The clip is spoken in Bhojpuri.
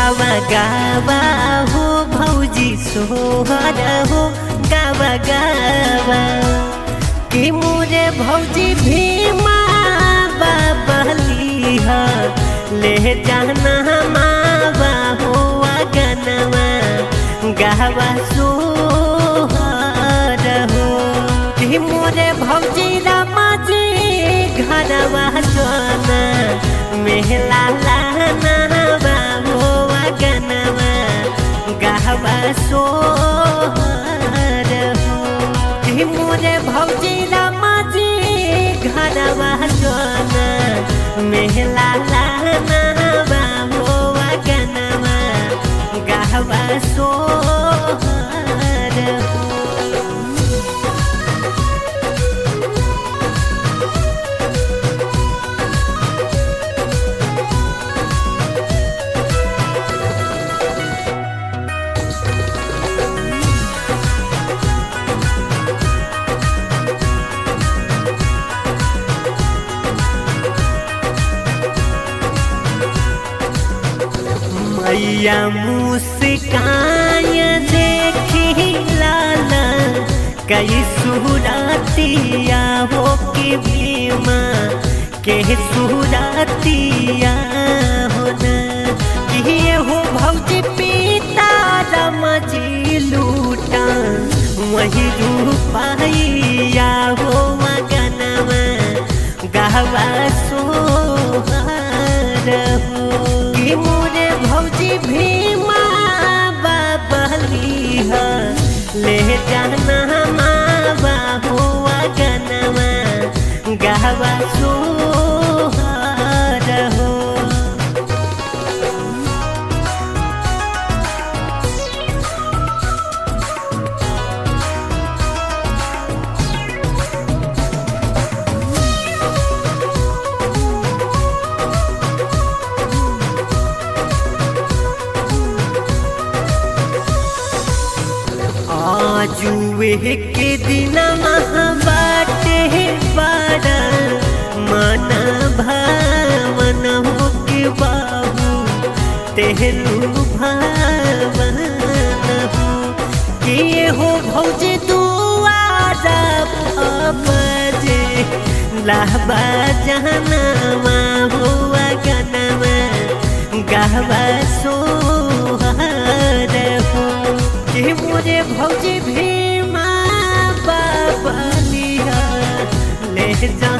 गावा गावा हो भौजी सोहर हो गावा गावा कि मोरे भौजी भीमा बाबली ह ले जाना मावा हो गनवा गावा सोहर हो कि मोरे भौजी रामाजी घरवा जाना मेहला लाना हो गनवा गावा सोहर हो कि मोरे भौजी रामाजी घरवा जाना मेहला लाना हो गनवा गावा सोहर हो मैया मुस्काय देखी लाला कई सुरातिया हो के बीमा के सुरातिया हो न ये हो भौजी पीता रमजी लूटा वही रूपाइया हो मगनवा गहवा सोहार हो कि मोरे भौजी भीमा बाबली ह ले जाना मावा हुआ गनवा गहवा सोहार हो आजुए के दिन बाटे बाड़ा मन भावन हो के बाबू तेहलू भावन हो के हो भौजी दुआरा बजे लाबा जहनवा हुआ गनवा गहवा सोहर हो कि मोरे भौजी भीमा बाबलिया ले जा